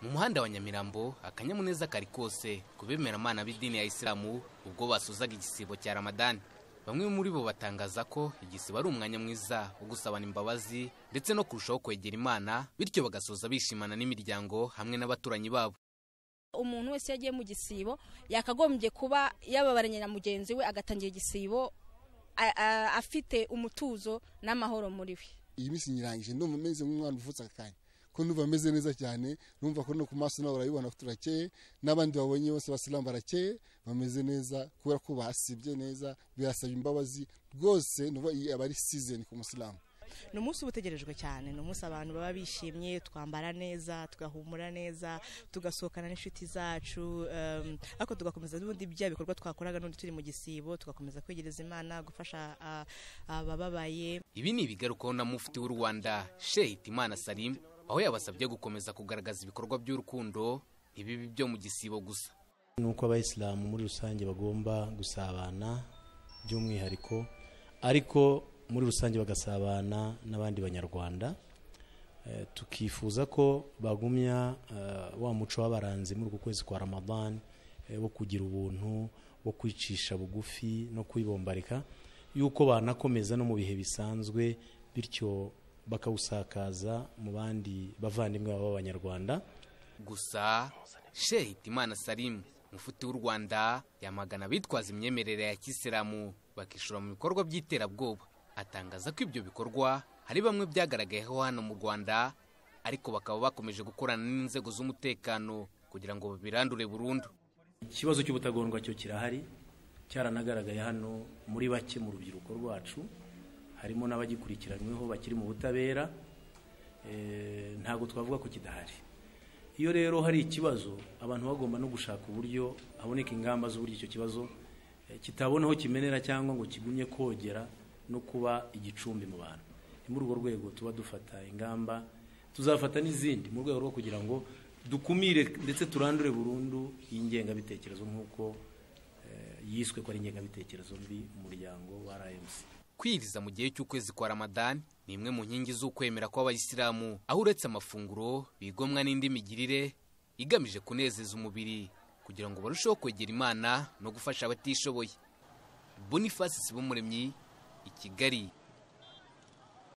mu muhanda wa nyamirambo akanyamuneza kari kose ku bemeramana b'idini ya isilamu ubwo basozaga igisibo cya ramadani bamwe muri bo batangaza ko igisibo ari umwanya mwiza wo gusabana imbabazi ndetse no kurushaho kwegera imana bityo bagasoza bishimana n'imiryango hamwe n'abaturanyi babo umuntu wese iyo agiye mu gisibo yakagombye kuba yababaranye na mugenzi we agatangira igisibo a- a- afite umutuzo n'amahoro muri we iyi minsi nyirangije ndumva meze nk'umwana uvutse akanya ko numva meze neza cyane numva ko no ku maso nabo barabibona ko turakeye n'abandi babonye bose basilamu barakeye bameze neza kubera ko basibye neza birasaba imbabazi rwose nuba iyi aba ari season ku musilamu ni umunsi uba utegerejwe cyane ni umunsi abantu baba bishimye twambara neza tugahumura neza tugasohokana n'inshuti zacu em, ariko tugakomeza n'ubundi bya bikorwa twakoraga n'undi turi mu gisibo tugakomeza kwegereza imana gufasha ah, abababaye ibi ni ibigarukaho na mufti w'u rwanda shehe hitimana salim aho yabasabye gukomeza kugaragaza ibikorwa by'urukundo ntibibe byo mu gisibo gusa ni uko abayisilamu muri rusange bagomba gusabana by'umwihariko ariko muri rusange bagasabana n'abandi banyarwanda Eh, tukifuza ko bagumya eh, wa muco w'abaranzi muri uku kwezi kwa ramadan eh, wo kugira ubuntu wo kwicisha bugufi no kwibombarika yuko banakomeza no mu bihe bisanzwe bityo bakawusakaza mu bandi bavandimwe babo b'abanyarwanda gusa shehe hitimana salim mufuti w'u rwanda yamagana abitwaza imyemerere ya kisilamu bakishora mu bikorwa by'iterabwoba atangaza ko ibyo bikorwa hari bamwe byagaragayeho hano mu rwanda ariko bakaba bakomeje gukorana n'inzego z'umutekano kugira ngo babirandure burundu ikibazo cy'ubutagondwa cyo kirahari cyaranagaragaye hano muri bake mu rubyiruko rwacu harimo n'abagikurikiranyweho bakiri mu butabera Eh, ntabwo twavuga ko kidahari iyo rero hari ikibazo abantu bagomba no gushaka uburyo haboneka ingamba z'uburyo icyo kibazo eh, kitabona aho kimenera cyangwa ngo kigumye kogera no kuba igicumbi mu bantu ni muri urwo rwego tuba dufata ingamba tuzafata n'izindi mu rwego rwo kugira ngo dukumire ndetse turandure burundu iyi ngengabitekerezo nk'uko eh, yiswe ko ari ingengabitekerezo mbi mu muryango wa RMC kwiriza mu gihe cy'ukwezi kwa ramadani ni imwe mu nkingi z'ukwemera kw'abayisilamu aho uretse amafunguro bigomwa n'indi migirire igamije kunezeza umubiri kugira ngo barusheho kwegera imana no gufasha abatishoboye boniface sibumuremyi i kigali